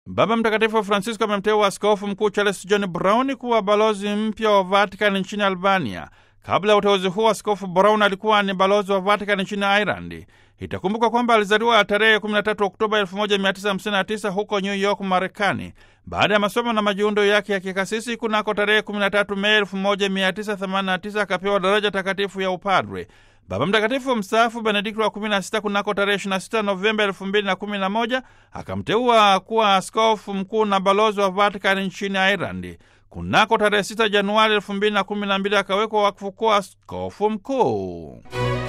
Baba Mtakatifu Francisco amemteua Askofu Mkuu Charles John Brown kuwa balozi mpya wa Vatican nchini Albania. Kabla ya uteuzi huo, Askofu Brown alikuwa ni balozi wa Vatican nchini Ireland. Itakumbukwa kwamba alizaliwa tarehe 13 Oktoba 1959 huko New York, Marekani. Baada ya masomo na majiundo yake ya kikasisi, kunako tarehe 13 Mei 1989 akapewa daraja takatifu ya upadre. Baba Mtakatifu mstaafu Benedikto wa 16 kunako tarehe 26 Novemba 2011 akamteua kuwa askofu mkuu na balozi wa Vatican nchini Ireland. Kunako tarehe 6 Januari 2012 akawekwa wakfu kuwa askofu mkuu.